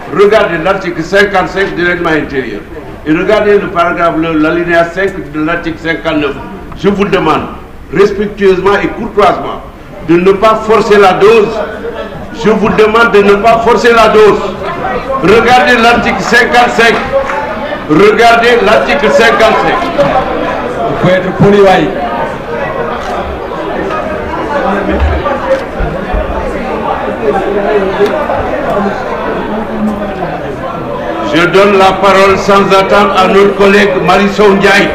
regardez l'article 55 du règlement intérieur et regardez le paragraphe, le- l'alinéa 5 de l'article 59. Je vous demande respectueusement et courtoisement de ne pas forcer la dose. Je vous demande de ne pas forcer la dose. Regardez l'article 55. Regardez l'article 55. Il faut être poli waay. Je donne la parole sans attendre à notre collègue Marisol Ndiaye.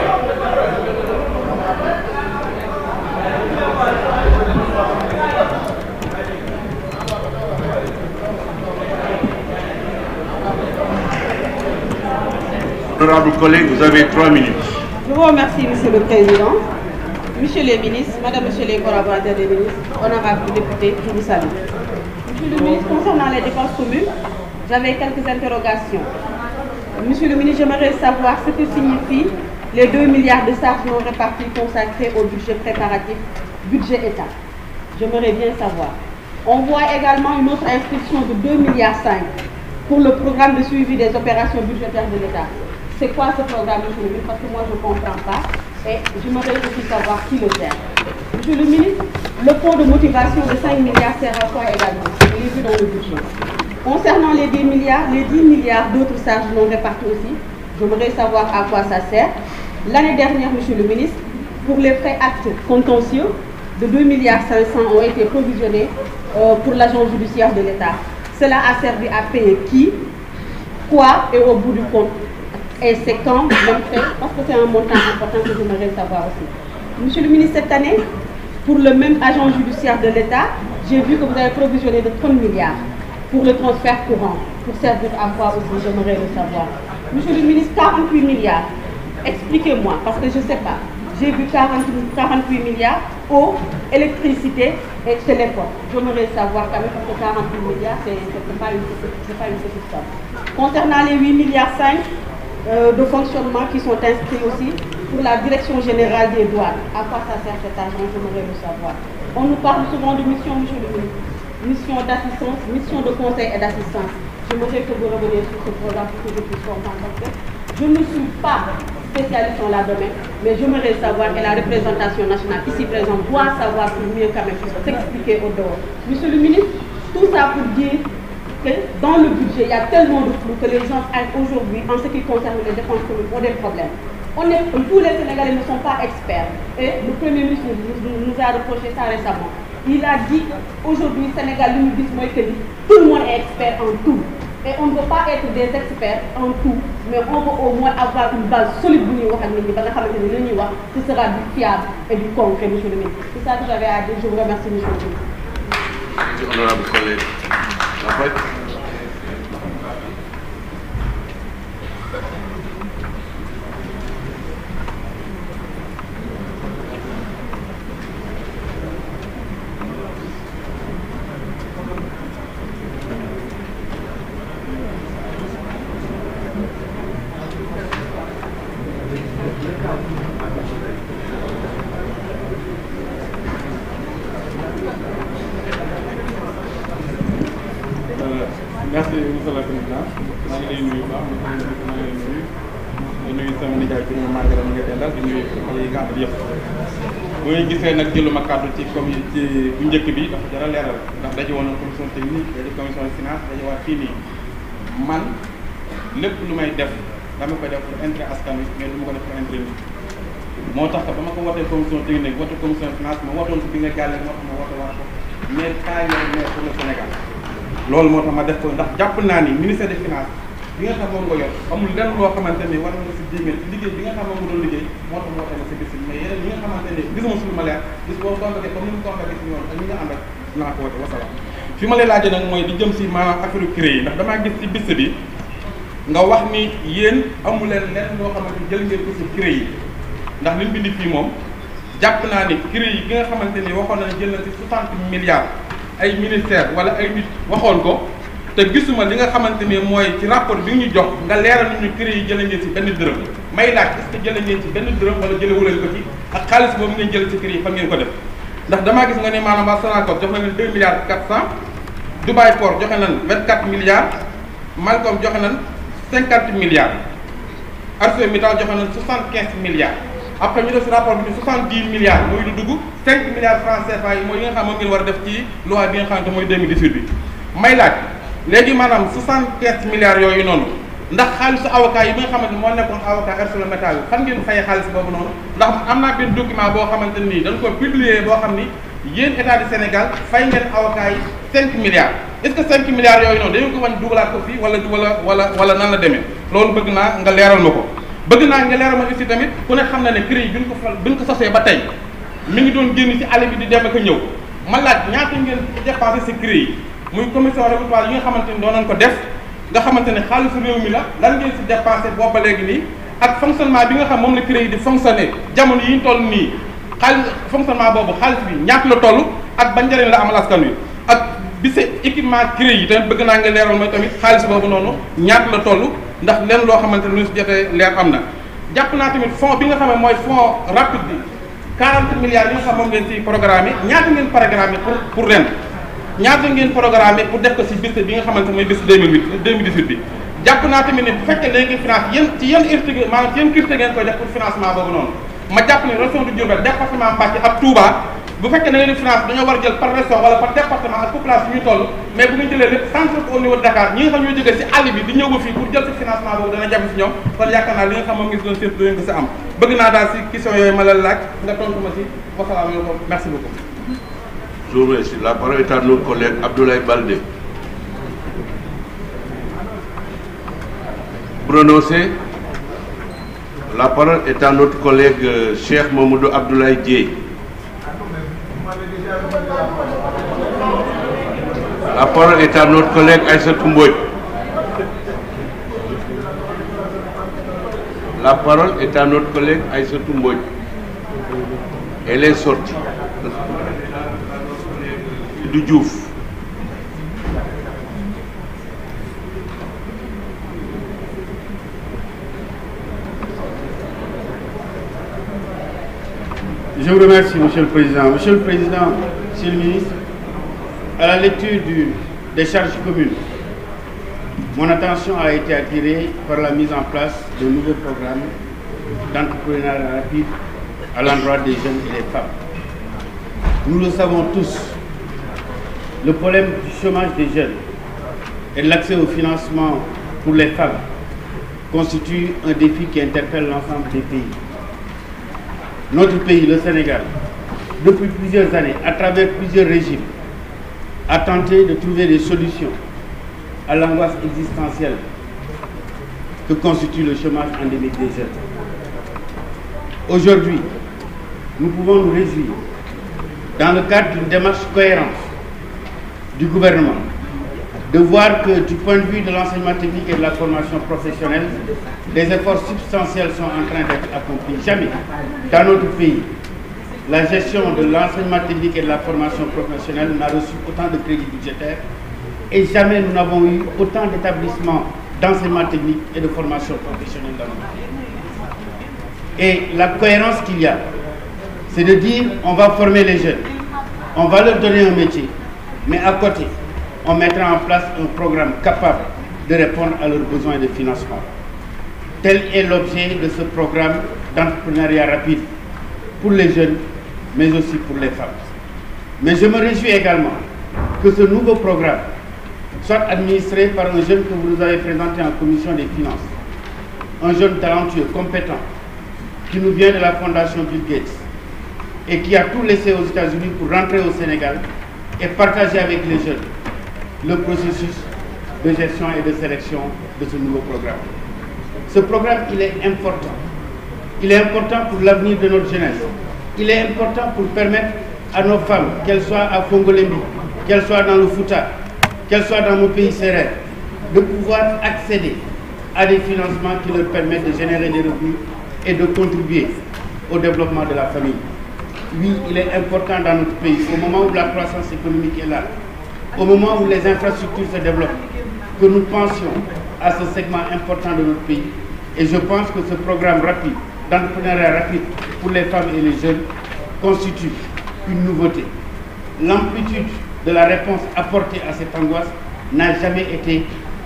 Honorable collègue, vous avez trois minutes. Je vous remercie, Monsieur le Président. Monsieur les ministres, Madame, Monsieur les collaborateurs des ministres, honorables députés, je vous salue. Monsieur le ministre, concernant les dépenses communes, j'avais quelques interrogations. Monsieur le ministre, j'aimerais savoir ce que signifient les 2 milliards de charges non réparties consacrées au budget préparatif, budget État. J'aimerais bien savoir. On voit également une autre inscription de 2 milliards 5 pour le programme de suivi des opérations budgétaires de l'État. C'est quoi ce programme, monsieur le ministre Parce que moi, je ne comprends pas. Et j'aimerais aussi savoir qui le gère. Monsieur le ministre, le fonds de motivation de 5 milliards sert à quoi également Je l'ai vu dans le budget. Concernant les 10 milliards, les 10 milliards d'autres charges non réparties aussi, j'aimerais savoir à quoi ça sert. L'année dernière, monsieur le ministre, pour les frais actes contentieux, de 2 milliards 500 ont été provisionnés euh, pour l'agence judiciaire de l'État. Cela a servi à payer qui, quoi et au bout du compte. Et c'est quand, même fait, parce que c'est un montant important que j'aimerais savoir aussi. Monsieur le ministre, cette année, pour le même agent judiciaire de l'État, j'ai vu que vous avez provisionné de 30 milliards pour le transfert courant. Pour servir à quoi aussi, j'aimerais le savoir. Monsieur le ministre, 48 milliards. Expliquez-moi, parce que je ne sais pas. J'ai vu 40 48 milliards eau, électricité et téléphone. J'aimerais savoir quand même, parce que 48 milliards, ce n'est pas, une petite- c'est pas une petite somme. Concernant les 8 milliards 5 euh, de fonctionnement qui sont inscrits aussi pour la direction générale des douanes, à quoi ça sert cet argent J'aimerais le savoir. On nous parle souvent de mission, monsieur le ministre. Mission d'assistance, mission de conseil et d'assistance. J'aimerais que vous reveniez sur ce programme pour que je puisse comprendre. Parce que je ne suis pas spécialiste en la domaine, mais j'aimerais savoir, et la représentation nationale ici présente doit savoir pour mieux quand même s'expliquer au dehors. Monsieur le ministre, tout ça pour dire que dans le budget, il y a tellement de flou que les gens aillent aujourd'hui, en ce qui concerne les dépenses communes, ont des problèmes. On est, tous les Sénégalais ne sont pas experts. Et le Premier ministre nous, nous- nous a reproché ça récemment. Il a dit aujourd'hui, Sénégal, nous dit moi, que tout le monde est expert en tout. Et on ne veut pas être des experts en tout, mais on veut au moins avoir une base solide bu ñuy wax ak nit ñi ba nga xamante ni li ñuy wax ce sera du fiable et du concret, monsieur le ministre. C'est ça que j'avais à dire. Je vous remercie, monsieur le ministre. Honorable collègue. En fait, merci monsieur le président maa ngi lay nuyu bu baax maa ngi lay nuyu di nuyu sama nijaay bi ñu màgg mi nga dendal di nuyu xale yi nga àndal yëpp bu ngeen gisee nag jëluma kàddu ci comme ci bu njëkk bi dafa jar a leeral ndax daje woon na commission technique daje commission finance daje waat fii nii man lépp lu may def dama koy def pour intérêt askan wi mais du ma ko def pour intérêt nit moo tax ba ma ko wootee commission technique wote commission finance ma wotoon si bi nga jàllee moo tax ma wote waat ko mais kaay la mais pour le Sénégal loolu moo tax ma def ko ndax jàpp naa ni ministère des finances bi nga xam moom nga yor amul lenn loo xamante ni war na si jéeméer ci liggéey bi nga xam moom nga doon liggéey moo tax moo tax ma si bis mais yeneen yi nga xamante ni gisuma suñu ma leer bis boo convoqué comme ni mu convoqué si ñoom ak ñi nga ànd ak naa ko wote wasalaam fi ma lay laajee nag mooy di jëm si maanaam affaire cré yi ndax damaa gis si bis bi nga wax ni yéen amu leen lenn loo xamante ni jël ngeen ko si cré yi ndax li mu bind fii moom jàpp naa ni cré yi gi nga xamante ni waxoon na ne jël na si 60 milliards ay ministère wala ay nit waxoon ko te gisuma li nga xamante ni mooy ci rapport bi ñu jox nga leeral ñu cré yi jëlee ngeen ci benn dërëm may laaj est-ce que jëlee ngeen ci benn dërëm wala jëlee wuleen ko ci ak xaalis boobu ngeen jël ci cré yi fan ngeen ko def ndax damaa gis nga ne maanaam waa Sonacos jox na leen 2 milliards 400 Dubai Port joxe nañ 24 milliards Malcom joxe nañ cinquante milliards ArcelorMittal joxe nañ soixante quinze milliards après ñu def si rapport bi ni soixante dix milliards muy lu dugg cinq milliards francs CFA yi mooy yi nga xam moom ngeen war a def ci loi bi nga xamante mooy 2018 bi may laaj léegi maanaam soixante quinze milliards yooyu noonu ndax xaalisu avocat yi bi nga xamante moo nekkoon avocat ArcelorMittal fan ngeen fayee xaalis boobu noonu ndax am naa benn document boo xamante nii dañ ko publier boo xam ni yéen état du Sénégal fay ngeen avocat yi cinq milliards est-ce que cinq milliards yooyu noonu dañu ko wañ dugalaat ko fii wala wala wala wala nan la demee loolu bëgg naa nga leeral ma ko bëgg naa nga leeral ma aussi tamit ku ne xam na ne CREI bi ñu ko fal bi ñu ko sosee ba tey mi ngi doon génn ci àll bi di dem ak a ñëw ma laaj ñaata ngeen dépensé si CREI muy commission répertoire yi nga xamante ni doon nañ ko def nga xamante ne xaalisu réew mi la lan ngeen si dépensé boobu ba léegi nii ak fonctionnement bi nga xam moom la CREI di fonctionner jamono yi ñu toll nii xaalis fonctionnement boobu xaalis bi ñaata la toll ak ba njëriñ la amal askan wi ak bi sa équipement CREI yi tamit bëgg naa nga leeral mooy tamit xaalis boobu noonu ñaata la toll ndax leen loo xamante ne lu si jotee leer am na jàpp naa tamit fonds bi nga xam ne mooy fonds rapide bi 40 milliards yi nga xam moom ngeen ci programme yi ñaata ngeen programme pour pour ren ñaata ngeen programme pour def ko si bis bi nga xamante mooy bis 2008 2018 bi jàpp naa tamit ne bu fekkee léegi finance yéen ci yéen urte maanaam ci yéen urte ngeen koy def pour financement boobu noonu ma jàpp ne région de Diourbel département Mbacké ak Touba bu fekkee da ngeen di finance dañoo war a jël par région wala par département ak population ñu toll mais bu ñu jëlee lépp centre au niveau de Dakar ñi nga xam ñoo jógee si àll bi di ñëw ba fii pour jël si financement boobu dana jafe si ñoom kon yaakaar naa li nga xam moom ngi si doon séntu dinañ ko si am bëgg naa daal si question yooyu ma la laaj nga tontu ma si wasalaamaaleykum merci beaucoup Je vous remercie. La parole est à notre collègue Abdoulaye Baldé. Prononcé. La parole est à notre collègue euh, Cheikh Mamoudou Abdoulaye Dieye. La parole est à notre collègue Aïssatou Mbodj. La parole est à notre collègue Aïssatou Mbodj. Elle est sortie. du Diouf. Je vous remercie, Monsieur le Président. Monsieur le Président, Monsieur le Ministre, à la lecture du, des charges communes, mon attention a été attirée par la mise en place de nouveaux programmes d'entrepreneuriat rapide à l'endroit des jeunes et des femmes. Nous le savons tous, le problème du chômage des jeunes et de l'accès au financement pour les femmes constitue un défi qui interpelle l'ensemble des pays. Notre pays, le Sénégal, depuis plusieurs années, à travers plusieurs régimes, a tenté de trouver des solutions à l'angoisse existentielle que constitue le chômage endémique des jeunes. Aujourd'hui, nous pouvons nous réjouir, dans le cadre d'une démarche cohérente du gouvernement, de voir que du point de vue de l'enseignement technique et de la formation professionnelle, des efforts substantiels sont en train d'être accomplis. Jamais dans notre pays, la gestion de l'enseignement technique et de la formation professionnelle n'a reçu autant de crédits budgétaires et jamais nous n'avons eu autant d'établissements d'enseignement technique et de formation professionnelle dans notre pays. Et la cohérence qu'il y a, c'est de dire on va former les jeunes, on va leur donner un métier, mais à côté, on mettra en place un programme capable de répondre à leurs besoins de financement. Tel est l'objet de ce programme d'entrepreneuriat rapide pour les jeunes, mais aussi pour les femmes. Mais je me réjouis également que ce nouveau programme soit administré par un jeune que vous nous avez présenté en commission des finances. Un jeune talentueux, compétent, qui nous vient de la fondation Bill Gates et qui a tout laissé aux États-Unis pour rentrer au Sénégal et partager avec les jeunes le processus de gestion et de sélection de ce nouveau programme. Ce programme, il est important. Il est important pour l'avenir de notre jeunesse. Il est important pour permettre à nos femmes, qu'elles soient à Fongolembi, qu'elles soient dans le Fouta, qu'elles soient dans nos pays serrés, de pouvoir accéder à des financements qui leur permettent de générer des revenus et de contribuer au développement de la famille. Oui, il est important dans notre pays, au moment où la croissance économique est là, au moment où les infrastructures se développent, que nous pensions à ce segment important de notre pays. Et je pense que ce programme rapide, d'entrepreneuriat rapide pour les femmes et les jeunes, constitue une nouveauté. L'amplitude de la réponse apportée à cette angoisse n'a jamais été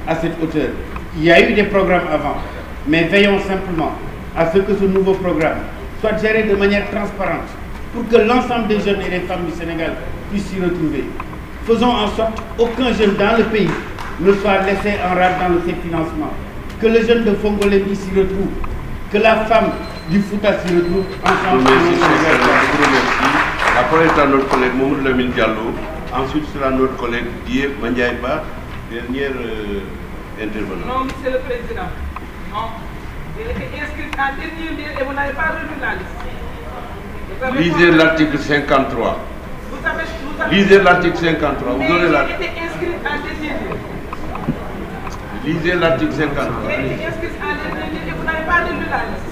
à cette hauteur. Il y a eu des programmes avant, mais veillons simplement à ce que ce nouveau programme soit géré de manière transparente pour que l'ensemble des jeunes et des femmes du Sénégal puissent s'y retrouver. Faisons en sorte qu'aucun jeune dans le pays ne soit laissé en rade dans le financement. Que le jeune de Fongolébi s'y retrouve, que la femme du Fouta s'y retrouve ensemble. Merci, chers collègues, je vous remercie. La parole est à notre collègue Mamoud Lamine Diallo. Ensuite sera notre collègue Dieu Mandiaïba, dernière euh, intervenante. Non, Monsieur le Président. Non. Il était inscrit en dernier lieu et vous n'avez pas revu la liste. Vous avez Lisez pas- l'article 53. Vous avez, vous avez- Lisez l'article 53. Mais Vous aurez la... il était inscrit en dernier lieu. Lisez l'article 53. Il était inscrit en dernier lieu et vous n'avez pas revu la liste.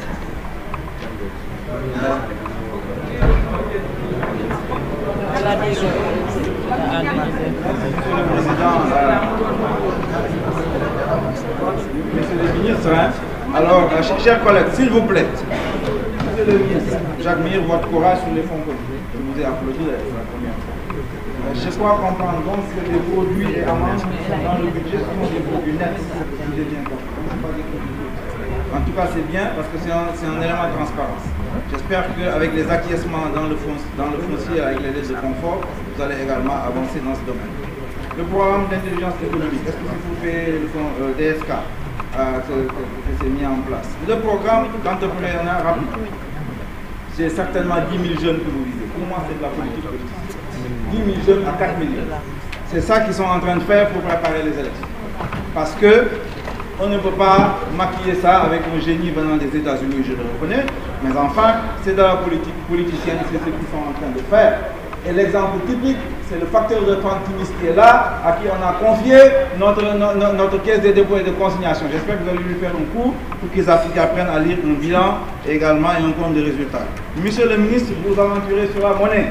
Monsieur le ministre, hein, alors, euh, ch- chers collègues, s'il vous plaît, Monsieur le ministre, j'admire votre courage sur les fonds communs. Je vous ai applaudi la la première fois. Euh, Je crois comprendre donc que les produits et amendes dans le budget sont des produits nets, si j'ai bien compris. C'est pas des produits bruts. En tout cas, c'est bien parce que c'est un, c'est un élément de transparence. J'espère qu'avec les acquiescements dans le, fond, dans le foncier, avec les lettres de confort, vous allez également avancer dans ce domaine. Le programme d'intelligence économique, est-ce que c'est pour payer le fonds euh, DSK euh, que, que, que c'est mis en place Le programme d'entrepreneuriat rapide, c'est certainement 10 000 jeunes que vous visez. Pour moi, c'est de la politique politique. 10 000 jeunes à 4 millions. C'est ça qu'ils sont en train de faire pour préparer les élections. Parce que on ne peut pas maquiller ça avec un génie venant des États-Unis, je le reconnais, mais enfin, c'est de la politique politicienne, c'est ce qu'ils sont en train de faire. Et l'exemple typique, c'est le facteur de Fantimis qui est là, à qui on a confié notre, no- no- notre caisse de dépôt et de consignation. J'espère que vous allez lui faire un cours pour qu'ils app- qu'ils apprennent à lire un bilan et également et un compte de résultats. Monsieur le ministre, vous vous aventurez sur la monnaie.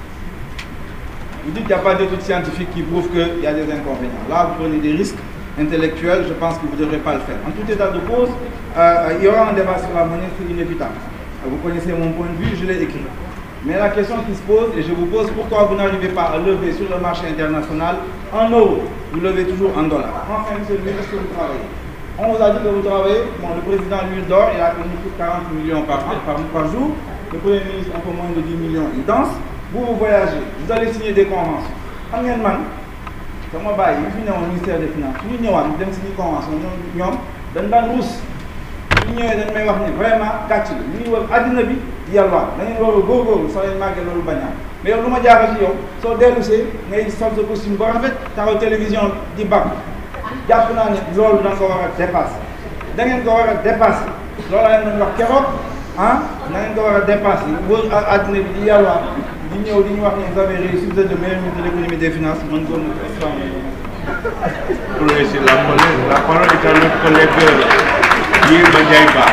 Vous dites qu'il n'y a pas d'études scientifiques qui prouvent qu'il y a des inconvénients. Là, vous prenez des risques intellectuels, je pense que vous ne devrez pas le faire. En tout état de cause, euh, il y aura un débat sur la monnaie, c'est inévitable. Euh, Vous connaissez mon point de vue, je l'ai écrit. Mais la question qui se pose, et je vous pose, pourquoi vous n'arrivez pas à lever sur le marché international en euros Vous levez toujours en dollars. Enfin, monsieur le ministre, est-ce que vous travaillez On vous a dit que vous travaillez. Bon, le président, lui, dort, il a connu plus de 40 millions par, an, par, par jour. Le premier ministre, un peu moins de 10 millions, il danse. Vous, vous voyagez, vous allez signer des conventions. Xam ngeen man sama bàyyi yi fi newoon ministère des finances su ñu ñëwaat dem signer convention ñoom ñoom dañ daan ruus ñu ñëwee dañ may wax ni vraiment gàcc la ñu ngi wër àddina bi di yalwaan da ngeen war a góorgóorlu soo leen màggee loolu bañaa mais yow lu ma jaaxal ci yow soo dellusee ngay sol sa costume ba rafet taxaw télévision di bàgg jàpp naa ne loolu da nga ko war a dépassé da ngeen ko war a dépassé loolu la leen doon wax keroog ah na ngeen ko war a dépassé wër à- àddina bi di yalwaan di ñëw di ñu wax ni vous avez réussi vous êtes le meilleur ministre de l'économie et des finances man góor na ko Pour laisser la parole, la parole est à notre collègue euh, Dieu Mandiaïba.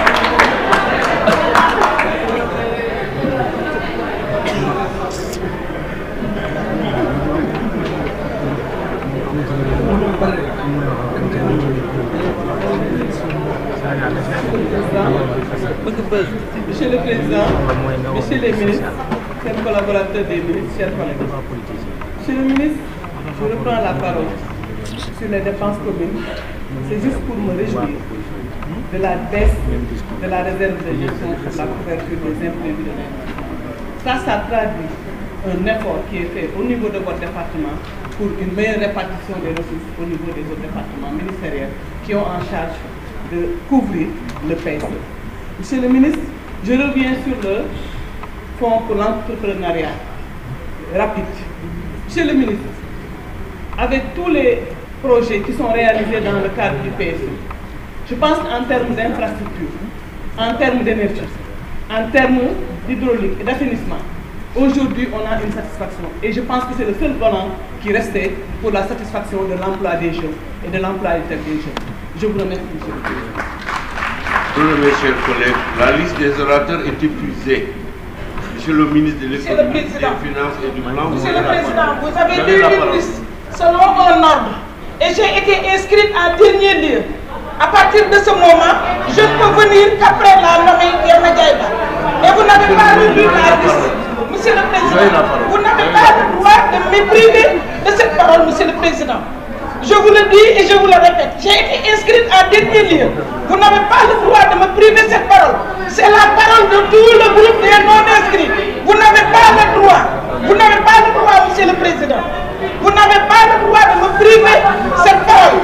Monsieur le Président, Monsieur les ministres, chers collaborateurs des ministres, chers collègues. Monsieur le ministre, je reprends la parole sur les dépenses communes. C'est juste pour me réjouir de la baisse de la réserve de gestion pour la couverture des imprévus de l'année. Ça, ça traduit un effort qui est fait au niveau de votre département pour une meilleure répartition des ressources au niveau des autres départements ministériels qui ont en charge de couvrir le PSE. Monsieur le ministre, je reviens sur le fonds pour l'entrepreneuriat rapide. Monsieur le ministre, avec tous les projets qui sont réalisés dans le cadre du PSE, je pense en termes d'infrastructure, en termes d'énergie, en termes d'hydraulique et d'assainissement. Aujourd'hui, on a une satisfaction. Et je pense que c'est le seul volant qui restait pour la satisfaction de l'emploi des jeunes et de l'employabilité des jeunes. Je vous remercie, Monsieur le Président. Pour mes chers collègues, la liste des orateurs est épuisée. Monsieur le ministre de Monsieur le l'économie, des Président. finances et du plan, Monsieur avez le la Président, parole. vous avez Vous lu la une parole. liste selon un ordre et j'ai été inscrite en dernier lieu. À partir de ce moment, je ne peux venir qu'après la nommée Yerma Diaïba. Et vous n'avez pas relu la liste. Monsieur le Vous avez la Président, parole. vous n'avez Vous pas avez le droit de me priver de cette parole, Monsieur le Président. Je je vous le dis et je vous le répète, j'ai été inscrite en dernier lieu. Vous n'avez pas le droit de me priver cette parole. C'est la parole de tout le groupe des non-inscrits. Vous n'avez pas le droit. Vous n'avez pas le droit, Monsieur le Président. Vous n'avez pas le droit de me priver cette parole.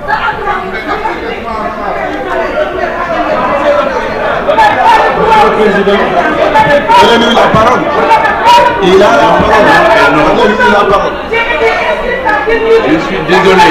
Président, donnez-lui la parole. Il a la parole. Donnez-lui la parole. Je suis désolé.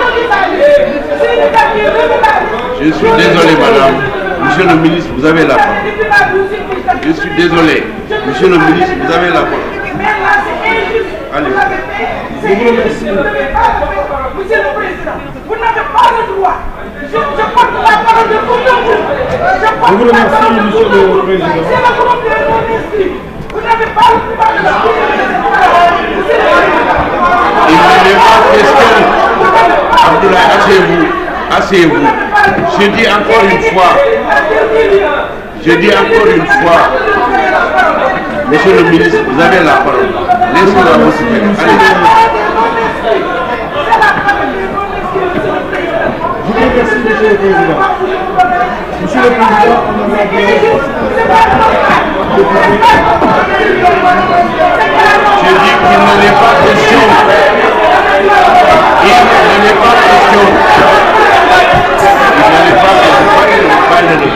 Je suis désolé, madame. Monsieur le ministre, vous avez la parole. Je suis désolé. Monsieur le ministre, vous avez la parole. Allez. Je vous remercie. Monsieur le Président, vous n'avez pas le droit. Je, je porte la parole de tout le groupe. Je porte Je vous la remercie, parole de Monsieur tout le groupe. Président. C'est le groupe des non-inscrits. Vous n'avez pas le droit de me priver cette parole. Monsieur le Président. Il ne n'est pas question. Abdoulaye, asseyez-vous. Asseyez-vous. Je dis encore une fois. Je dis encore une fois. Monsieur le ministre, vous avez la parole. Laissez-la vous s'exprimer. Allez. Je vous remercie, Monsieur le Président. Monsieur le Président, on a Je dis qu'il n'en est pas question. Il n'en est pas question. Il n'en est pas question. Parlez-le.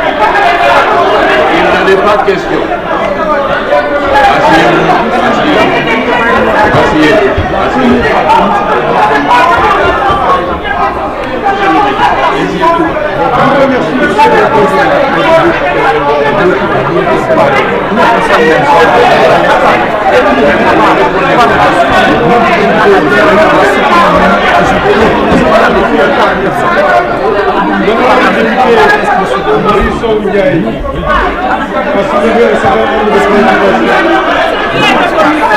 Il n'en est pas question. Asseyez-vous. Asseyez-vous. Asseyez-vous. L'honorable député Marie Sow Ndiaye a soulevé un certain nombre de préoccupations.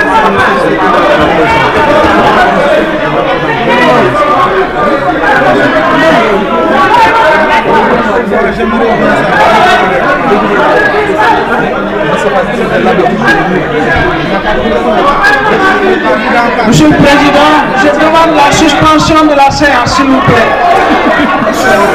Monsieur le Président, je demande la suspension de la séance, s'il vous plaît.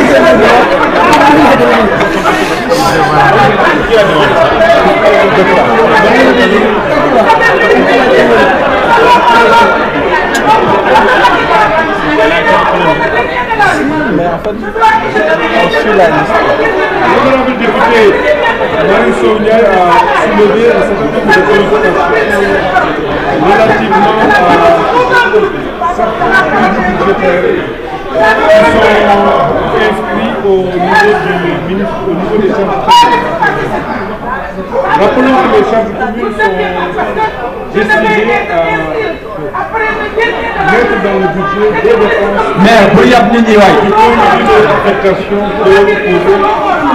L'honorable député Marie Sow Ndiaye a soulevé un certain nombre de préoccupations relativement à certains crédits budgétaires qui sont inscrits au niveau du ministre, au niveau des charges communes. Rappelons que les charges communes sont destinées à mettre dans le budget des dépenses maire bu yab nit ñi waay qui ont une affectation de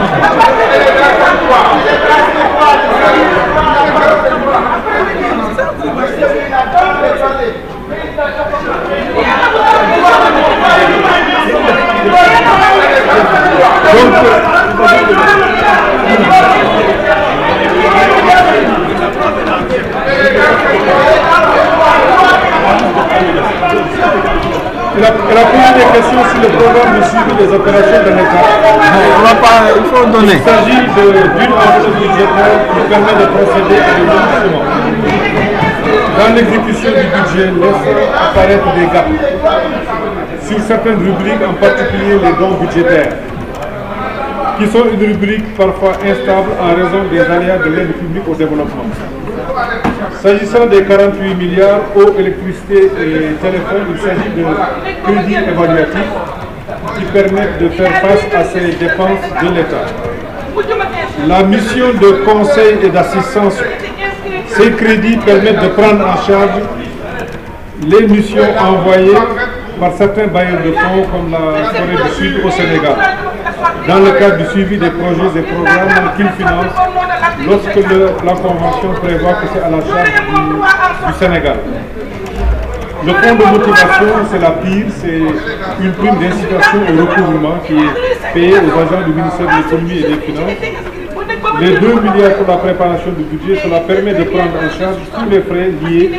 Elle a, elle a posé des questions sur le programme de suivi des opérations de l'État. on va pas il faut donner Il s'agit de- d'une enveloppe budgétaire qui permet de procéder à des ajustements. Dans l'exécution du budget, laisse apparaître des gaps sur certaines rubriques, en particulier les dons budgétaires, qui sont une rubrique parfois instable en raison des aléas de l'aide publique au développement. S'agissant des 48 milliards eau, électricité et téléphone, il s'agit de crédits évaluatifs qui permettent de faire face à ces dépenses de l'État. La mission de conseil et d'assistance, ces crédits permettent de prendre en charge les missions envoyées par certains bailleurs de fonds comme la Corée du Sud au Sénégal, dans le cadre du suivi des projets et programmes qu'ils financent lorsque le- la Convention prévoit que c'est à la charge du, du Sénégal. Le fonds de motivation, c'est la pire, c'est une prime d'incitation au recouvrement qui est payée aux agents du ministère de l'économie et des finances. Les 2 milliards pour la préparation du budget, cela permet de prendre en charge tous les frais liés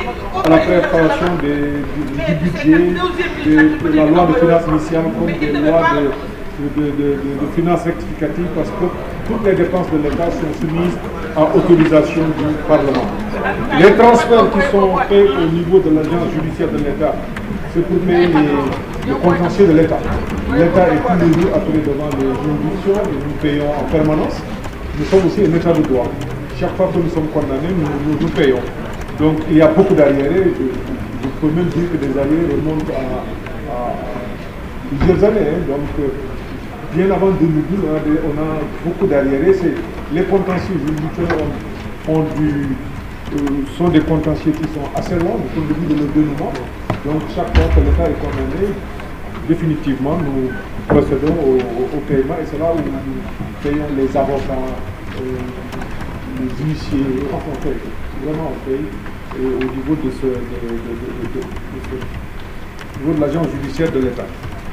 à la préparation des- du, du budget, de, de la loi de finances initiale comme des lois de, de, de- de- de finances rectificatives parce que toutes les dépenses de l'État sont soumises à autorisation du Parlement. Les transferts qui sont faits au niveau de l'agence judiciaire de l'État, c'est pour payer les, le contentieux de l'État. L'État est tous les jours appelé devant les juridictions et nous payons en permanence. Nous sommes aussi un État de droit. Chaque fois que nous sommes condamnés, nous, nous, nous payons. Donc il y a beaucoup d'arriérés. Je, je peux même dire que des arriérés remontent à, à plusieurs années. hein. Donc euh, bien avant 2012, on a, des- on a beaucoup d'arriérés. C'est- Les contentieux judiciaires ont, ont du, euh, sont des contentieux qui sont assez longs depuis le début de leur dénouement. Donc chaque fois que l'État est condamné, définitivement, nous procédons au, au- au paiement et c'est là où nous payons les avocats, euh, les huissiers, enfin on paye, vraiment on paye euh, au niveau de ce, de, de- de- de- de- de ce- au niveau de l'agence judiciaire de l'État.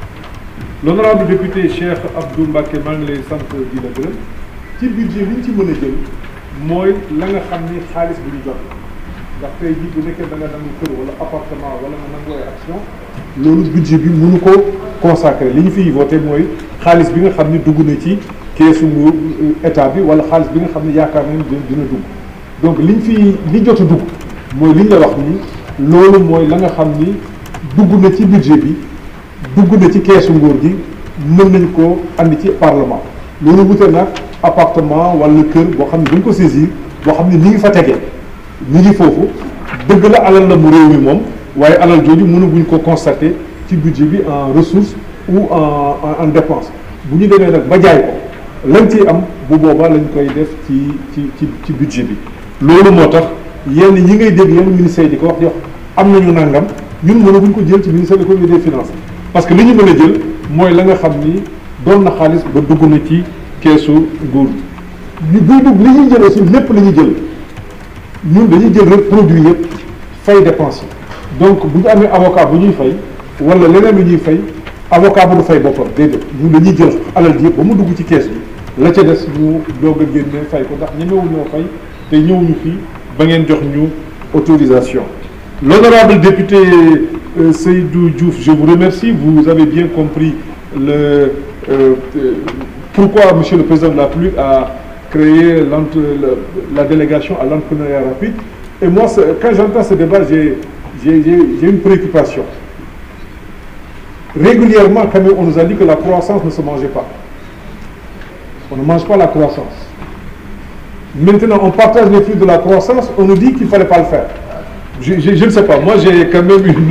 L'honorable député Cheikh Abdou Mbacké maa ngi lay sant di la gërëm ci budget li ñu ci mën a jël mooy la nga xam ni xaalis bi ñu jot ndax tey jii bu nekkee da nga nangu kër wala appartement wala nga nangu ay action loolu budget bi mënu ko consacré li ñu fiy voté mooy xaalis bi nga xam ni dugg na ci keesu nguur état bi wala xaalis bi nga xam ni yaakaar nañ dina dina dugg donc liñ fi li jot a dugg mooy liñ la wax ni loolu mooy la nga xam ni dugg na ci budget bi dugg na ci keesu nguur gi mën nañ ko andi ci parlement loolu wute nag appartement wala kër boo xam ne dañ ko saisir boo xam ne ni ngi fa tegee ni ngi foofu dëgg la alal la mu réew mi moom waaye alal jooju mënaguñ ko constater ci budget bi en ressources ou en en en dépense bu ñu demee nag ba jaay ko lañ ciy am bu boobaa lañ koy def ci ci ci ci budget bi loolu moo tax yenn ñi ngay dégg yenn ministère yi di ko wax di wax am nañu nangam ñun mënaguñ ko jël ci ministère de l'économie et des finances parce que li ñu mën a jël mooy la nga xam ni doon na xaalis ba dugg na ci keesu nguur gi buy dugg li ñuy jël aussi lépp la ñuy jël ñun dañuy jël rek produit yëpp fay dépense yi donc bu ñu amee avocat bu ñuy fay wala leneen lu ñuy fay avocat bu du fay boppam déedéet ñun dañuy jël alal ji yëpp ba mu dugg ci kees bi la ca des ñu doog a génne fay ko ndax ñemewu ñoo fay te ñëwuñu fii ba ngeen jox ñu autorisation l'honorable député euh, Seydou Diouf je vous remercie vous avez bien compris le euh, euh, pourquoi monsieur le président de la République a créé l'entre- le- la délégation à l'entrepreneuriat rapide et moi c'est- quand j'entends ce débat j'ai j'ai j'ai- j'ai une préoccupation régulièrement quand même on nous a dit que la croissance ne se mangeait pas on ne mange pas la croissance Maintenant, on partage les fruits de la croissance, on nous dit qu'il ne fallait pas le faire. Je, je- je ne sais pas, moi j'ai quand même une...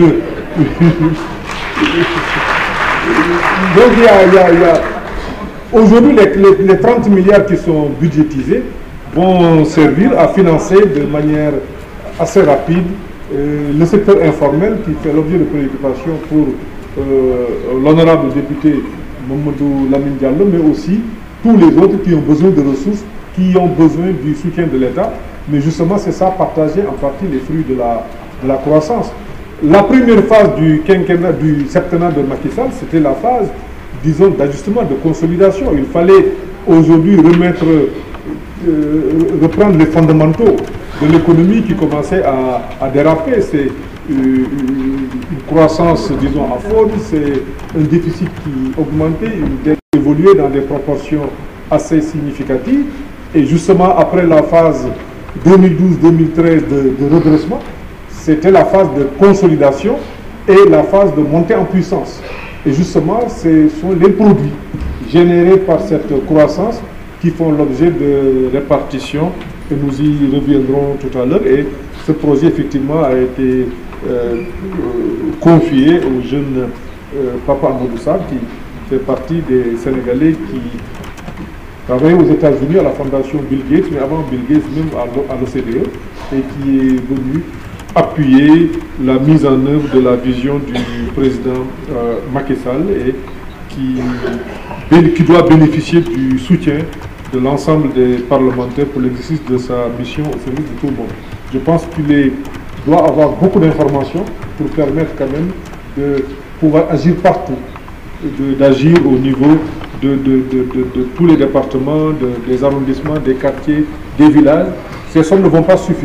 Donc il y a... il y a- il y a- Aujourd'hui, les, les- les 30 milliards qui sont budgétisés vont servir à financer de manière assez rapide euh, le secteur informel qui fait l'objet de préoccupations pour euh, l'honorable député Mamadou Lamine Diallo, mais aussi tous les autres qui ont besoin de ressources, qui ont besoin du soutien de l'État. Mais justement, c'est ça, partager en partie les fruits de la, de la croissance. La première phase du quinquennat, du septennat de Macky Sall, c'était la phase, disons, d'ajustement, de consolidation. Il fallait aujourd'hui remettre, euh, reprendre les fondamentaux de l'économie qui commençait à, à déraper. C'est euh, une croissance, disons, à faune, c'est un déficit qui augmentait, une dette qui évoluait dans des proportions assez significatives. Et justement, après la phase 2012-2013 de, de redressement, c'était la phase de consolidation et la phase de montée en puissance. Et justement, ce sont les produits générés par cette croissance qui font l'objet de répartition et nous y reviendrons tout à l'heure. Et ce projet, effectivement, a été euh, euh, confié au jeune euh, Papa Amadou Sarr, qui fait partie des Sénégalais qui travaillait aux États-Unis à la fondation Bill Gates, mais avant Bill Gates même à l'O- à l'OCDE, et qui est venu appuyer la mise en œuvre de la vision du président euh, Macky Sall et qui, bé- qui doit bénéficier du soutien de l'ensemble des parlementaires pour l'exercice de sa mission au service de tout le monde. Je pense qu'il est- doit avoir beaucoup d'informations pour permettre quand même de pouvoir agir partout de- d'agir au niveau de, de- de- de- de tous les départements, de- des arrondissements, des quartiers, des villages. Ces sommes ne vont pas suffire,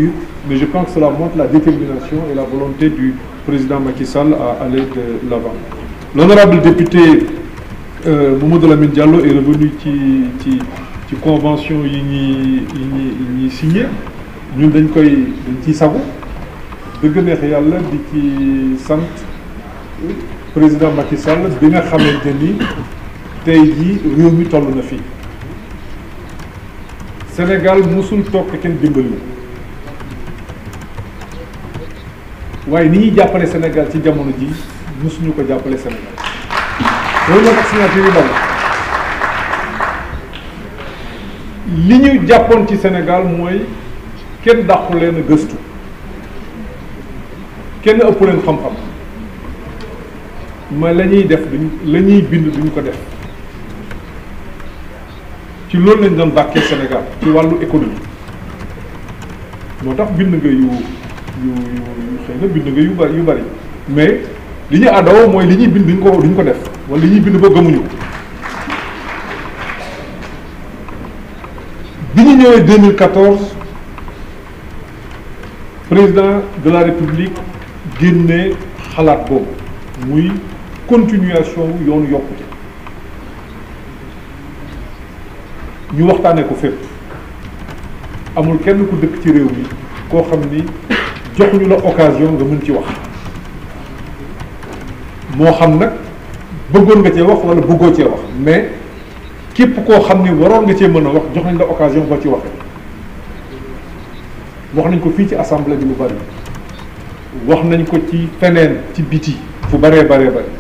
mais je pense que cela montre la détermination et la volonté du président Macky Sall à aller de l'avant. L'honorable député euh, Mamadou Lamine Diallo est revenu ci ci ci convention yi ñuy yi ñuy yi ñuy signé ñun dañ koy dañ ciy sagu dëgg neex yàlla di ci sant président Macky Sall bi nga xamante ni tey jii réew mi toll na fii Sénégal musul toog kenn dimbali waaye ni ñuy jàppale Sénégal ci jamono ji musuñu ko jàppale Sénégal loolu moo tax signature yu bari li ñu jàppoon ci Sénégal mooy kenn dàqu leen a gëstu kenn ëpp leen xam-xam ma la ñuy def duñ la ñuy bind duñ ko def ci loolu lañ doon bàkkee Sénégal ci wàllu économie moo tax bind nga yu yu yu xëy na bind nga yu bari yu bari mais li ñu àddaw mooy li ñuy bind duñ ko duñ ko def wala li ñuy bind ba gëmuñu bi ñu ñëwee 2014 président de la république génne xalaat boobu muy continuation wu yoonu yokkute ñu waxtaanee ko fépp amul kenn ku dëkk ci réew mi koo xam ni joxuñu la occasion nga mën ci wax moo xam nag bëggoon nga cee wax wala bëggoo cee wax mais képp koo xam ni waroon nga cee mën a wax jox nañ la occasion boo ci waxee wax nañ ko fii ci assemblée bi lu bari wax nañ ko ci feneen ci biti fu baree baree bari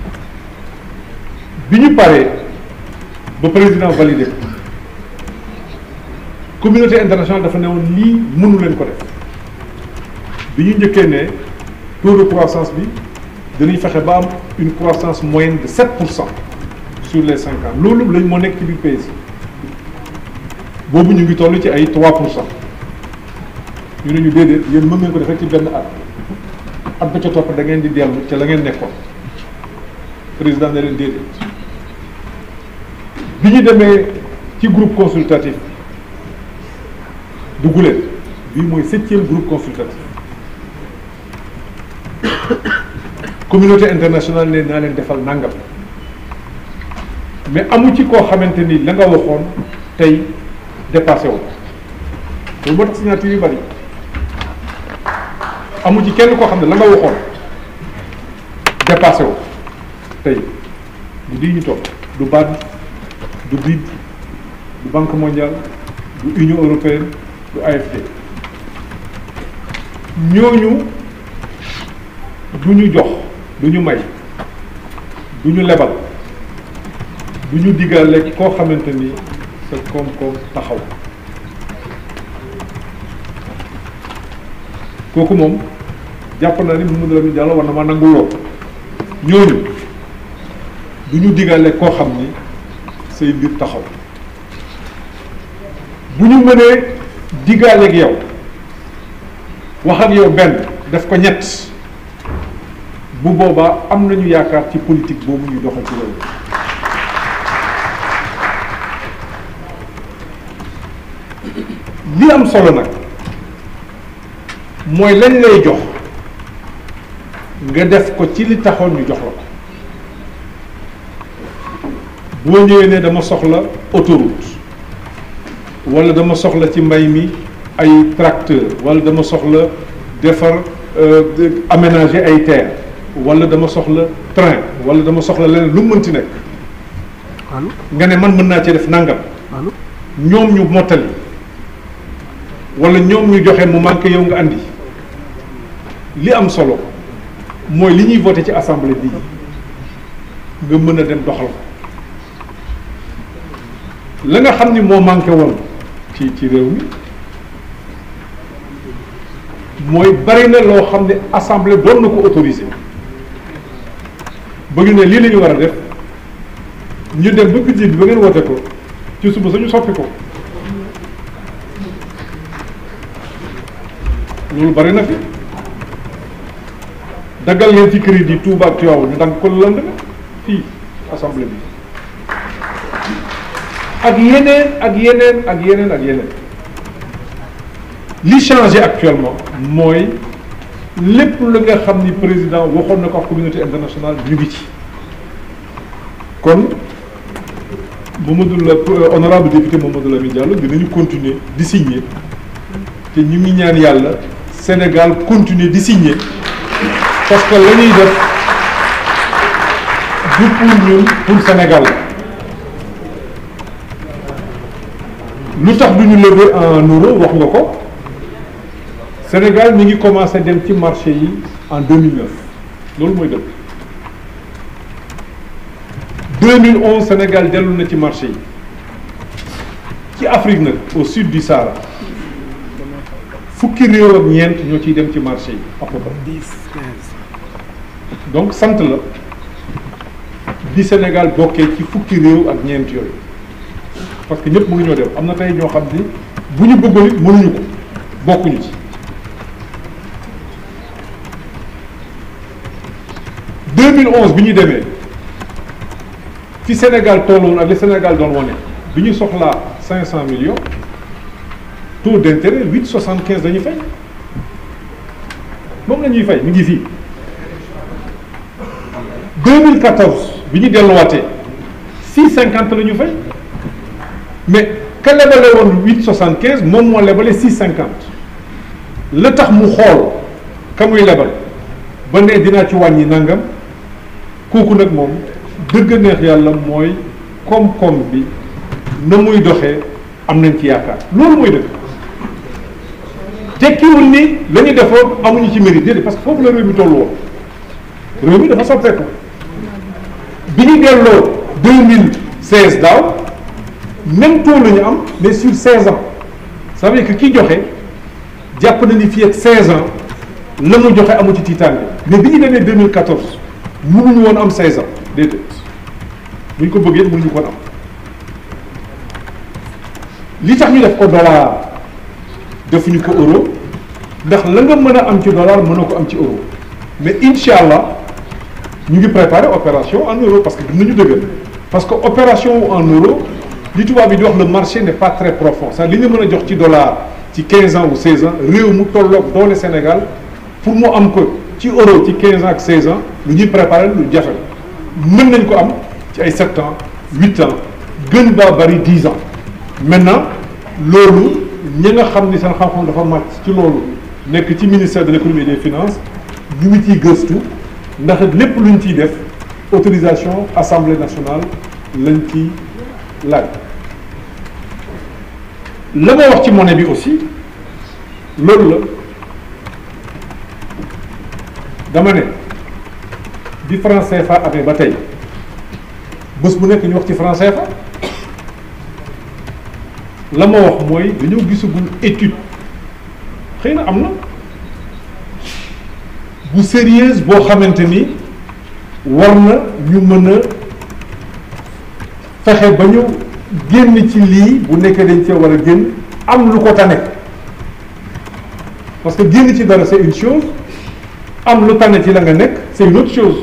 bi ñu paree ba président validé ko communauté internationale dafa ne woon lii mënu leen ko def bi ñu njëkkee ne taux de croissance bi dinañ fexe ba am une croissance moyenne de 7 pour cent sur les cinq ans loolu lañ moo nekk ci biir pays boobu ñu ngi toll ci ay 3 pour cent ñu ne ñu déedéet yéen mën ngeen ko defee ci benn at at ba ca topp da ngeen di dellu ca la ngeen nekkoon président ne leen déedéet bi ñu demee ci groupe consultatif dugg leen bii mooy septième groupe consultatif communauté internationale ne naa leen defal nangam mais amu ci koo xamante ni la nga waxoon tey dépassé wu loolu moo tax signature yu bari amu ci kenn koo xam ne la nga waxoon dépassé wu tey du di ñu toog du BAD du BID du Banque mondiale du Union européenne du AFD ñooñu du ñu jox du ñu may du ñu lebal du ñu diggaale koo xamante ni sa koom-koom taxaw kooku moom jàpp naa ni Mamadou Lamine Diallo war na ma nangu loo ñooñu du ñu diggaale koo xam ni say mbir taxaw bu ñu mënee diggaale ak yow wax ak yow benn def ko ñett bu boobaa am nañu yaakaar ci politique boobu ñuy doxal ci loolu li am solo nag mooy lañ lay jox nga def ko ci li taxoon ñu jox la ko boo ñëwee ne dama soxla autoroute wala dama soxla ci mbay mi ay tracteur wala dama soxla defar aménager ay terre wala dama soxla train wala dama soxla leneen lu mu mënti nekk nga ne man mën naa cee def nangam ñoom ñu mottali wala ñoom ñu joxe mu manqué yow nga andi li am solo mooy li ñuy voté ci assemblée bii nga mën a dem doxal ko la nga xam ni moo manqué woon ci ci réew mi mooy bari na loo xam ne assemblée doon na ko autorisé ba ñu ne lii la ñu war a def ñu dem ba budget bi ba ngeen wote ko ci suba sañu soppi ko loolu bari na fi daggal ngeen ci crédit Touba ak Tivaouane ñu dagg ko lu lënd fii assemblée bi ak yeneen ak yeneen ak yeneen ak yeneen li changé actuellement mooy lépp la nga xam ni président waxoon na ko ak communauté internationale ñu ngi ci kon Mamadou la honorable député Mamadou Lamine Diallo dinañu continuer di signer te ñu ngi ñaan yàlla Sénégal continuer di signer parce que la ñuy def du pour ñun pour Sénégal lu tax du ñu lever en euro wax nga ko Sénégal mi ngi commencé dem ci marché yi en 2009 loolu mooy dëgg 2011 Sénégal dellu na ci marché yi ci Afrique nag au sud du Sahara fukki réew ak ñeent ñoo ciy dem ci marché yi à peu près donc sant la bi Sénégal bokkee ci fukki réew ak ñeent yooyu parce que ñëpp mënuñoo dem am na tey ñoo xam ni bu ñu bëggoon it mënuñu ko bokkuñu ci 2011 bi ñu demee fi Sénégal tolloon ak li Sénégal doon wane bi ñu soxlaa 500 millions taux d'intérêt 8,75 la ñuy fay moom la ñuy fay mi ngi fii 2014 bi ñu delluwaatee 6,50 la ñu fay mais ka lebale woon 8,75 moom moo lebale 6,50 la tax mu xool ka muy lebal ba ne dinaa ci wàññi nangam kooku nag moom dëgg neex yàlla mooy koom-koom bi na muy doxee am nañ ci yaakaar loolu mooy dëgg tekkiwul ni la ñu defoon amuñu ci mérite déedéet parce que foofu la réew mi tollu woon réew mi dafa soppeeku bi ñu delloo 2016 daaw même taux la ñu am mais sur 16 ans ça veut dire que ki joxe jàpp na ni fii ak 16 ans la mu joxe amu ci tiitaange mais bi ñu demee 2014 mënuñu woon am 16 ans déedéet bu ñu ko bëggee mënuñu ko woon am li tax ñu def ko dollar defuñu ko euro ndax la nga mën a am ci dollar mën a ko am ci euro mais incha allah ñu ngi préparer opération en euro parce que dinañu dëggal parce que opération en euro li tubaab bi di wax le marché n'est pas très profond ça li nga mën a jox ci dollar ci 15 ans ou 16 ans réew mu tolloog doole Sénégal pour mu am ko ci euro ci 15 ans ak 16 ans lu ñuy préparer lu jafe mën nañ ko am ci ay 7 ans 8 ans gën baa bari 10 ans maintenant loolu ñi nga xam ni seen xam-xam dafa màcc ci loolu nekk ci ministère de l'économie et des finances ñu ngi ciy gëstu ndax lépp luñ ciy def autorisation assemblée nationale lañ ci laaj la ma wax ci monnaie bi aussi loolu la dama ne bi franc CFA amee ba tey bés bu nekk ñu wax ci franc CFA la ma wax mooy dañoo gisagul étude xëy na am na bu sérieuse boo xamante ni war na ñu mën a fexe ba ñu génn ci lii bu nekkee dañ cee war a génn am lu ko tane parce que génn ci dara c'est une chose am lu tane ci la nga nekk c'est une autre chose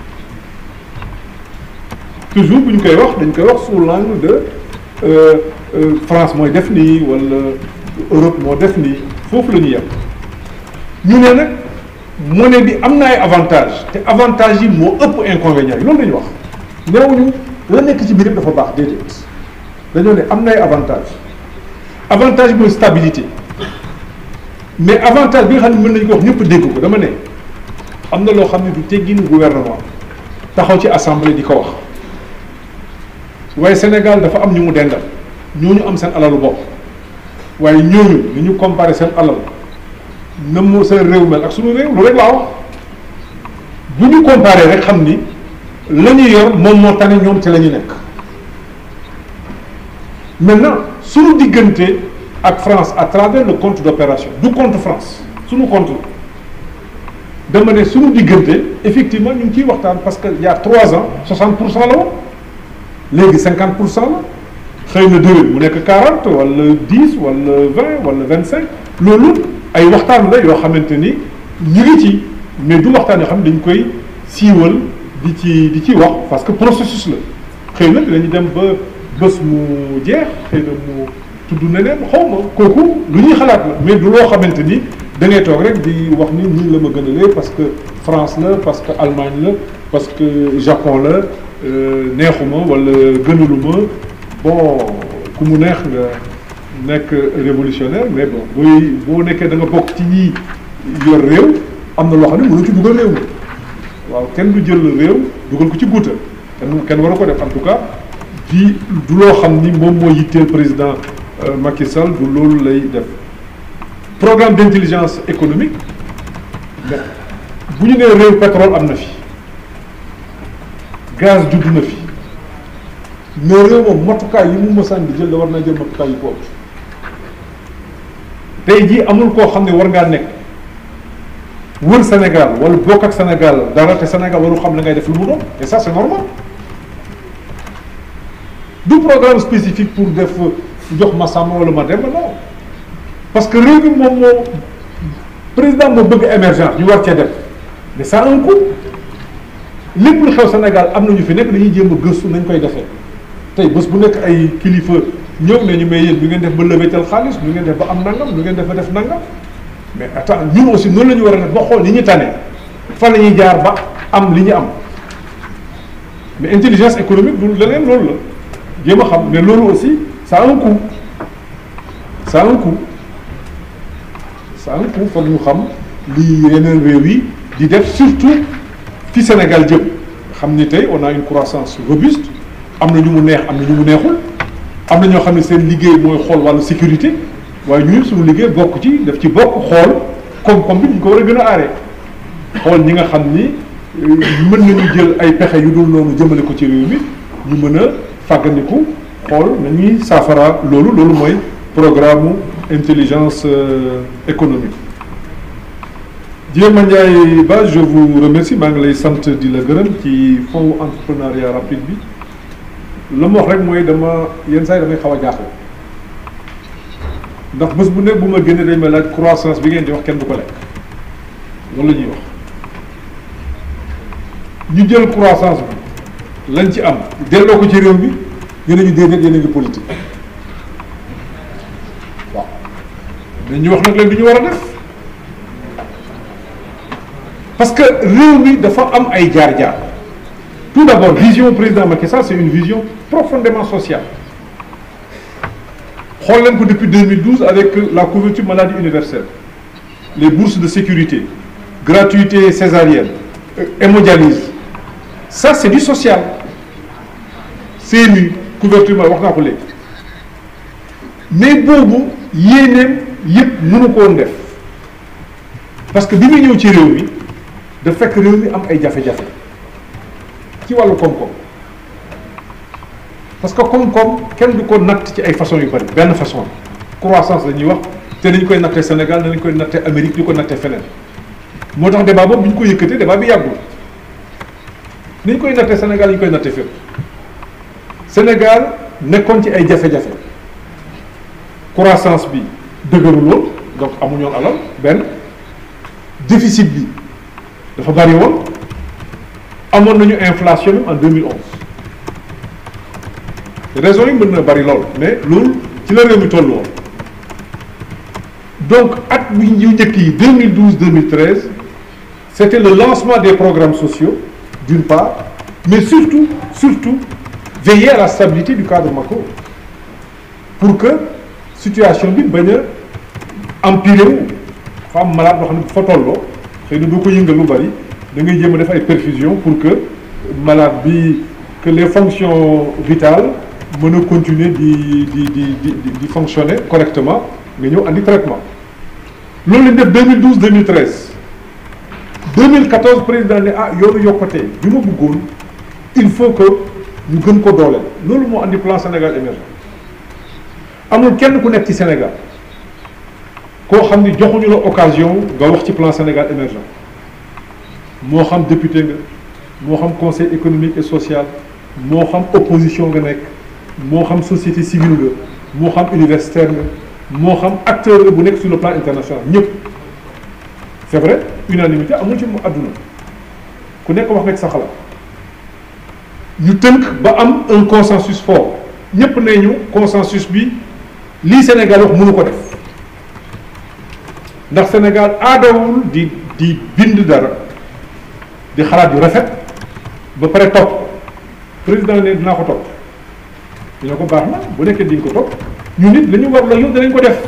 toujours bu ñu koy wax dañ koy wax sous l'angle de euh, euh, France mooy def nii wala Europe moo def nii foofu la ñuy yem ñu ne nag monnaie bi am na ay avantages te avantages yi moo ëpp inconvénients yi loolu la ñu wax neewuñu la nekk ci biir yëpp dafa baax déedéet dañoo ne am na ay avantages avantage mooy stabilité mais avantage bi nga xam ne mën nañu ko wax ñëpp dégg ko dama ne am na loo xam ne du tegginu gouvernement taxaw ci assemblée di ko wax waaye Sénégal dafa am ñu mu dendal ñooñu am seen alalu bopp waaye ñooñu ni ñu comparer seen alal na mu seen réew mel ak suñu réew lu rek laa wax bu ñu comparer rek xam ni la ñu yor moom moo tane ñoom ci la ñu nekk maintenant suñu diggante ak France à travers le compte d'opération du compte France suñu compte la dama ne suñu diggante effectivement ñu ngi ciy waxtaan parce que il y a trois ans 60 pour cent la woon léegi 50 pour cent la xëy na déwén mu nekk 40 wala 10 wala 20 wala 25 loolu ay waxtaan la yoo xamante ni ñu ngi ci mais du waxtaan yoo xam ne dañ koy siiwal di ci di ci wax parce que processus la xëy na dinañu dem ba bés mu jeex xëy na mu tudd neneen xaw ma kooku lu ñuy xalaat la mais du loo xamante ni da ngay toog rek di wax ni nii la ma gënalee parce que France la parce que Allemagne la parce que Japon la neexuma wala gënaluma bon ku mu neex nga nekk révolutionnaire mais bon booy boo nekkee da nga bokk ci ñi yor réew am na loo xam ne mënoo ci dugal réew mi waaw kenn du jël réew dugal ko ci guuta kenn kenn waru ko def en tout cas di du loo xam ni moom moo yitteel président Macky Sall du loolu lay def programme d'intelligence économique mais bu ñu nee réew pétrole am na fi gaz judd na fi mais réew moom matukaay yi mu mësaan di jël da war naa jël matukaay yi ko tey jii amul koo xam ne war ngaa nekk wër Sénégal wala bokk ak Sénégal dara te Sénégal waru xam la ngay def lu mu doon et ça c'est normal du programme spécifique pour def jox ma sàmm wala ma dem non parce que réew mi moom moo président moo bëgg émergence ñu war cee def mais ça a un coût lépp lu xew Sénégal am na ñu fi nekk dañuy jéem a gëstu nañ koy defee tey bés bu nekk ay kilifa ñëw nañu may yéen ñu ngeen def ba levetal xaalis ñu ngeen def ba am nangam ñu ngeen def ba def nangam mais attends ñun aussi noonu la ñu war a def ba xool li ñu tane fan la ñuy jaar ba am li ñu am mais intelligence économique du leneen loolu la jéem a xam mais loolu aussi ça a un coût ça a un coût ça a un coût foog ñu xam li yeneen réew yi di def surtout fi Sénégal jëm xam ni tey on a une croissance robuste am na ñu mu neex am na ñu mu neexul am na ñoo xam ne seen liggéey mooy xool wàllu sécurité waaye ñun suñu liggéey bokk ci daf ci bokk xool koom-koom bi ñu ko war a gën a aaree xool ñi nga xam ni mën nañu jël ay pexe yu dul noonu jëmale ko ci réew mi ñu mën a fàggandiku xool nañuy saafara loolu loolu mooy programme intelligence économique Diema Ndiaye Ba je vous remercie maa ngi lay sant di la gërëm ci fonds entrepreneuriat rapide bi la ma wax rek mooy dama yenn saa yi damay xaw a jaaxle ndax bés bu nekk bu ma génnee dañ ma laaj croissance bi ngeen di wax kenn du ko lekk loolu la ñuy wax ñu jël croissance bi lañ ci am delloo ko ci réew mi ñu ne ñu déedéet yéen a ngi politique waaw dañuy wax nag leen du ñu war a def parce que réew mi dafa am ay jaar-jaar tout d'abord vision président Macky Sall c'est une vision profondément sociale xool leen ko depuis 2012 avec la couverture maladie universelle les bourses de sécurité gratuité césarienne hémodialyse ça c'est du social CMU couverture ma wax naa ko léegi mais boobu yéeneem yëpp mënu ko woon def parce que bi muy ñëw ci réew mi da fekk réew mi am ay jafe-jafe ci wàllu koom-koom parce que koom-koom kenn du ko natt ci ay façon yu bari benn façon croissance la ñuy wax te nañ koy nattee Sénégal nañ koy nattee Amérique di ko nattee feneen moo tax débat boobu bi ñu ko yëkkatee débat bi yàggul ni ñu koy nattee Sénégal ñu koy nattee fépp Sénégal nekkoon ci ay jafe-jafe croissance bi dëgëruloon donc amuñoon alal benn déficit bi dafa bari woon amoon nañu inflation même en 2011 raison yi mën na bari lool mais loolu ci la réew mi toll woon donc at bi ñu njëkk yi 2012 2013 c'était le lancement des programmes sociaux d'une part mais surtout surtout veiller à la stabilité du cadre macro pour que situation bi bañ a empirer wu fa am malade boo xam ne bu fa tolloo xëy na doo ko yëngal lu bari da ngay jéem a def ay perfusion pour que malade bi que les fonctions vitales mën a continuer di di di di di fonctionner correctement nga ñëw andi traitement loolu lañ def 2012 2013 2014 président ne ah yoonu yokkutee bi ma bëggoon il faut que ñu gën ko dooleel loolu moo andi plan Sénégal émergent amul kenn ku nekk ci Sénégal koo xam ni joxuñu la occasion nga wax ci plan Sénégal émergent moo xam député nga moo xam conseil économique et social moo xam opposition nga nekk moo xam société civile nga moo xam universitaire nga moo xam acteur nga bu nekk sur le plan international ñëpp c'est vrai unanimité amul ci mu àdduna ku nekk wax nga ci sa xalaat ñu tënk ba am un consensus fort ñëpp nee ñu consensus bi lii Sénégal wax mënu ko def ndax Sénégal aadawul di di bind dara di xalaat yu rafet ba pare topp président ne dinaa ko topp dina ko baax na bu nekkee diñ ko topp ñu nit la ñu war la yow danañ ko def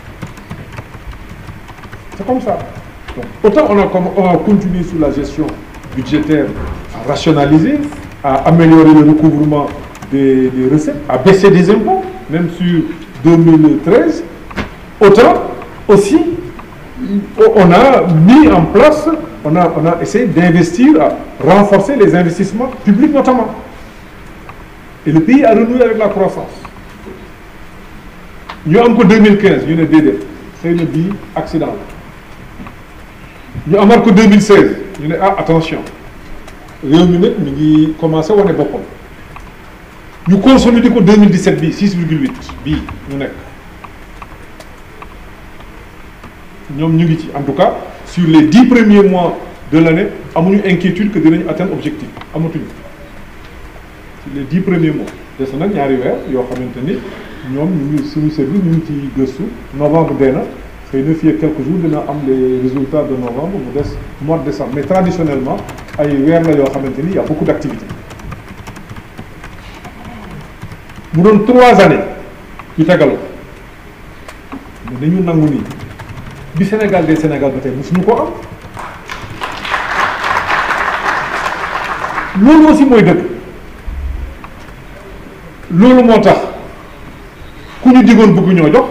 c'est comme ça donc autant on a comme on a continué sur la gestion budgétaire à rationaliser à améliorer le recouvrement des, des recettes à baisser des impôts même sur 2013 autant aussi on a mis en place on a on a essayé d'investir à renforcer les investissements publics notamment et le pays a renoué avec la croissance ñu am ko 2015 ñu ne déedéet xëy na bii accident la ñu amaat ko 2016 ñu ne ah attention réew mi nag mi ngi commencé wane boppam ñu consolider ko 2017 bii 6 virgule 8 bii ñu nekk ñoom ñu ngi ci en tout cas sur les dix premiers mois de l'année amuñu inquiétude que dinañu atteindre objectif amatuñu sur les dix premiers mois des nag ñaari weer yoo xamante ni ñoom ñu ngi suñu service ñu ngi ci gëstu novembre dee na xëy na fii ak quelques jours dina am les résultats de novembre mu des mois de décembre mais traditionnellement ay weer la yoo xamante ni y a beaucoup d'activités mu doon trois années yu tegaloo mais dañu nangu nii bi Sénégal des Sénégal ba tey mosuñu ko am loolu aussi mooy dëgg loolu moo tax ku ñu digoon bëgg ñoo jox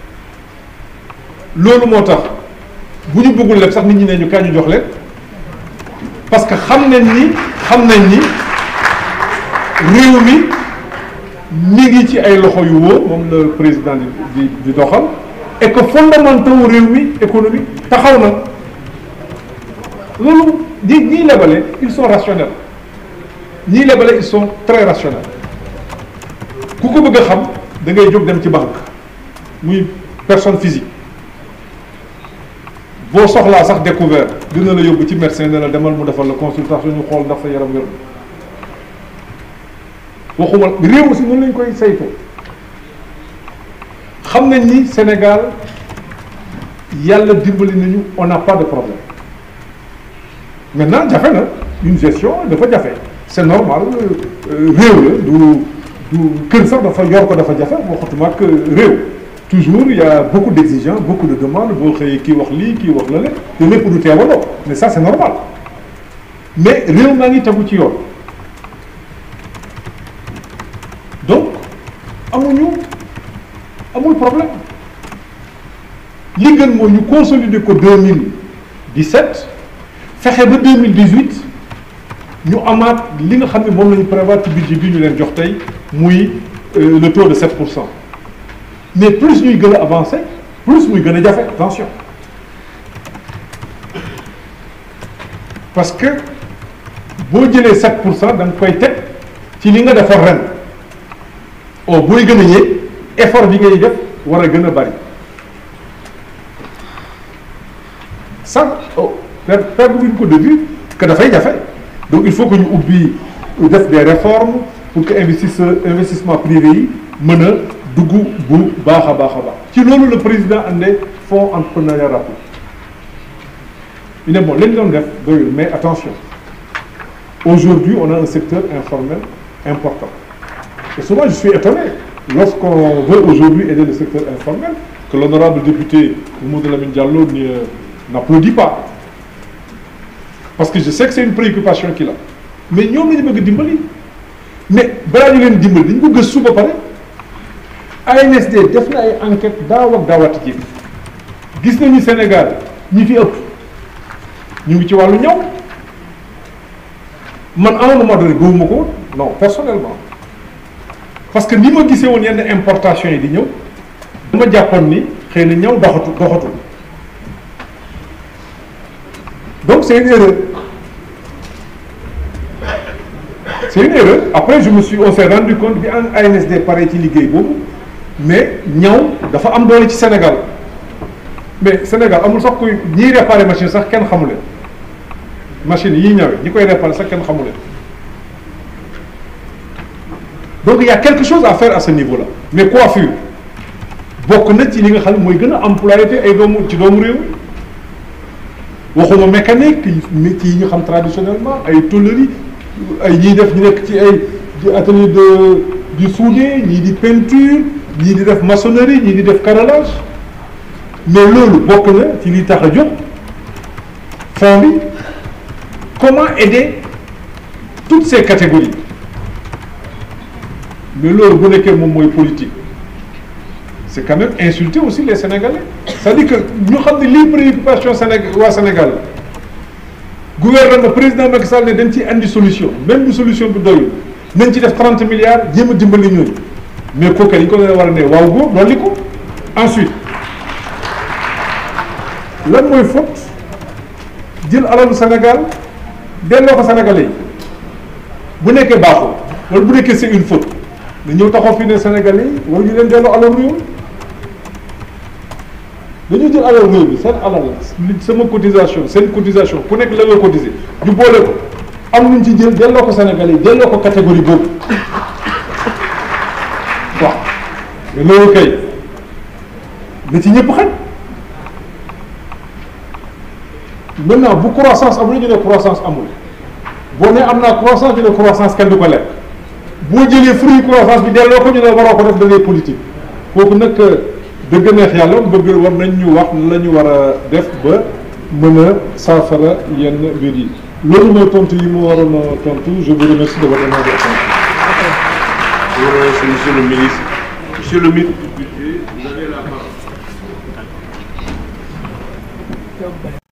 loolu moo tax bu ñu bëggul lépp sax nit ñi ne ñu kaay ñu jox leen parce que xam nañ ni xam nañ ni réew mi mi ngi ci ay loxo yu wóor moom le président di di doxal et que fondamentaux réew mi économie taxaw na loolu ñi ñiy lebale ils sont rationnels ñiy lebale ils sont très rationnels ku ko bëgg a xam da ngay jóg dem ci banque muy personne physique boo soxlaa sax découvert dina la yóbbu ci médecin ne la demal mu defal la consultation ñu xool ndax sa yaram wér waxuma réew si noonu lañ koy saytoo xam nañ ni Sénégal yàlla dimbali nañu on n'a pas de problème maintenant jafe na une gestion dafa jafe c'est normal réew la du du kër sax dafa yor ko dafa jafe waxatuma ak réew toujours il y a beaucoup d'exigences beaucoup de demandes boo xëyee kii wax lii kii wax la le te lépp du teewaloo mais ça c'est normal mais réew maa ngi tegu ci yoon donc amuñu amul problème li gën mooy ñu consolider ko 2017 fexe ba 2018 ñu amaat li nga xam ne moom la ñu prévoir ci budget bi ñu leen jox tey muy le taux de 7 pour cent mais plus ñuy gën a avancer plus muy gën a jafe attention parce que boo jëlee 7 pour cent da nga koy teg ci li nga defar ren oh booy gën a yéeg effort bi ngay def war a gën a bari sax oh per perdre wuñ ko de vue que dafay jafe donc il faut que ñu ubbi def des réformes pour que investisseur investissement privé yi mën a dugg bu baax a baax a baax ci loolu le président andee fonds entrepreneuriat rapide il ne bon lañ doon def doyul mais attention aujourd'hui on a un secteur informel important et souvent je suis étonné lorsqu'on veut aujourd'hui aider le secteur informel que l'honorable député Mamadou Lamine Diallo n'applaudit pas parce que je sais que c'est une préoccupation qu'il a mais ñoom la ñu bëgg dimbali mais balaa ñu leen dimbali dañu ko gëstu ba pare ANSD def na ay enquête daaw ak daawati ji gis nañu Sénégal ñi fi ëpp ñu ngi ci wàllu ñaw man à un moment donné gëwuma ko non personnellement parce que ni ma gisee woon yenn importation yi di ñëw dama jàppoon ni xëy na ñëw doxatu doxatul donc c'est une erreur c'est une erreur après je me suis on s'est rendu compte bi en ANSD pare ci liggéey boobu mais ñaw dafa am doole ci Sénégal mais Sénégal amul sax kuy ñiy réparer machine sax kenn xamu leen machine yi ñëwee ñi koy réparer sax kenn xamu leen donc il y a quelque chose à faire à ce niveau-là mais coiffure bokk na ci li nga xam ne mooy gën a employé ay doomu ci doomu réew mi waxuma mécanique métiers yi ñu xam traditionnellement ay tôlerie ay ñiy def ñu nekk ci ay di atelier de du soudé ñii di peinture ñii di def maçonnerie ñii di def carrelage mais loolu bokk na ci li tax a jóg fond bi comment aider toutes ces catégories mais loolu bu nekkee moom mooy politique c'est quand même insulter aussi les Sénégalais c'est-à-dire que ñu xam ne lii préoccupation Sénégal waa Sénégal gouvernement président Macky Sall ne dañ ci andi solution même bu solution bi doyul nañ ci def trente milliards jéem a dimbali ñooñu mais kooku dañ ko war a ne waaw góor dolli ko ensuite lan mooy faute jël alalu Sénégal delloo ko Sénégalais yi bu nekkee baaxul wala bu nekkee c'est une faute na ñëw taxaw fii ne Sénégalais yi war ñu leen delloo alal réew dañu jël alal réew bi seen alal sama cotisation seen cotisation ku nekk la nga cotiser ñu boole ko am nuñ ci jël delloo ko Sénégalais yi delloo ko catégorie boobu waaw mais loolu kay na ci ñëpp xaj maintenant bu croissance amul ñu ne croissance amul boo nee am naa croissance ñu ne croissance kenn du ko lekk boo jëlee fruit croissance bi delloo ko ñu ne waroo ko def da ngay politique kooku nag dëgg neex yàlla bëgg war nañ ñu wax la ñu war a def ba mën a saafara yenn mbir yi loolu mooy tontu yi mu waroon a tontu je vous remercie de votre attention. Je vous remercie, monsieur le ministre. Monsieur le ministre du budget, vous avez la parole.